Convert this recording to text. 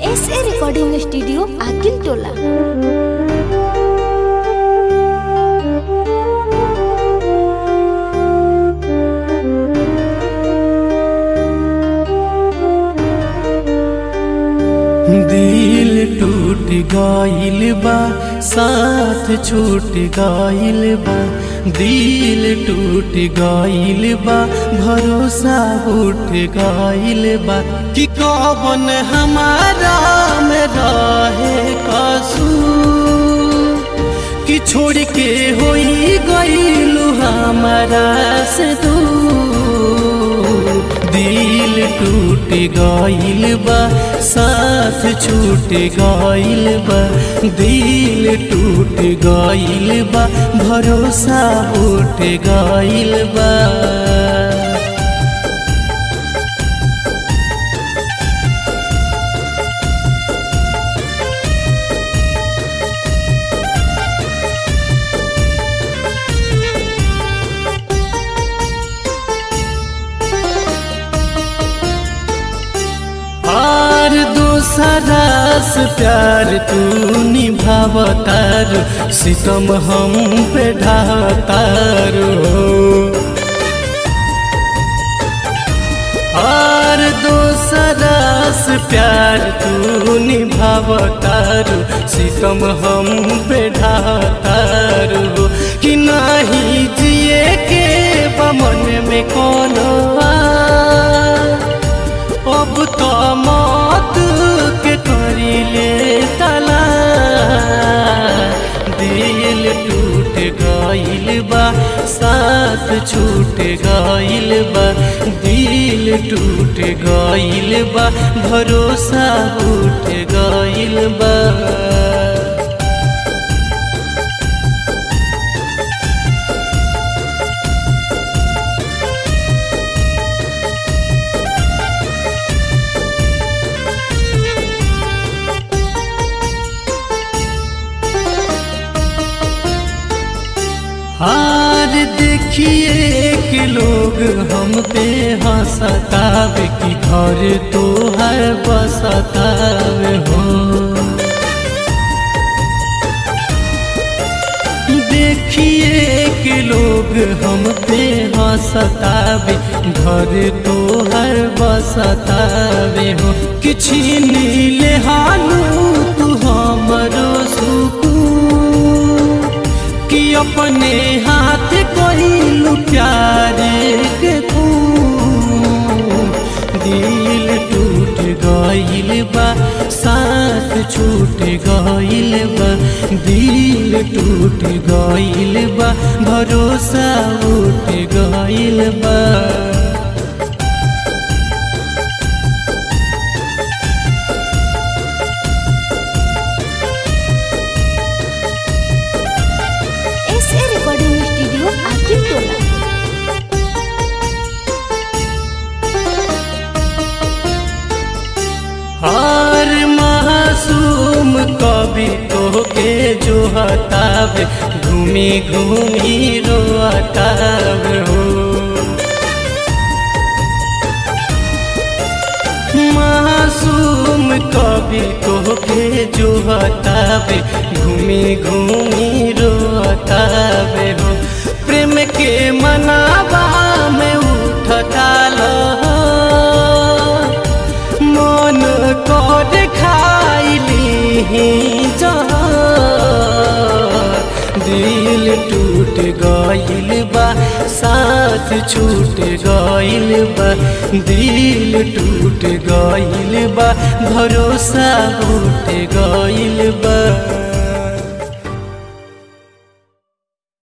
S A recording studio Akil Tola दिल टूट गइल बा साथ छूट गइल बा दिल टूट गइल बा भरोसा उठ गइल बा कि कौन हमारा में रहे कसूर कि छोड़ के होई गइलू हमारा से दूर दिल टूट गइल बा साथ छूट गइल बा दिल टूट गइल बा भरोसा उठ गइल बा और दूसरा से प्यार तू निभावतार सितम हम पे ढातार और दूसरा से प्यार तू निभावतार सितम हम पे ढातार कि नहीं जिए के बमन में कोनो अब तो मौत के करीले तला दिल टूट गइल बा साथ छूट गइल बा दिल टूट गइल बा भरोसा उठ गइल बा हार देखिए कि लोग हम पे हंसतावे कि घर तो है बसतावे हो देखिए कि लोग हम पे हंसतावे घर तो है बसतावे हो कि छीन ले हालू तू हमरो सुकून कि अपने हाथ कोइलू प्यार के तू दिल टूट गइल बा साथ छूट गइल बा दिल टूट गइल बा भरोसा उठ गइल बा S A recording studio Akil Tola हर मासूम कभी तो के जो हतावे घूमी घूमी रोतावे हो मासूम कभी तो के जो हतावे घूमी घूमी रोतावे हो प्रेम के मनावा में उठता लहर मन कर खाइली दिल टूट गइल बा साथ छूट गइल बा दिल टूट गइल बा भरोसा उठ गइल बा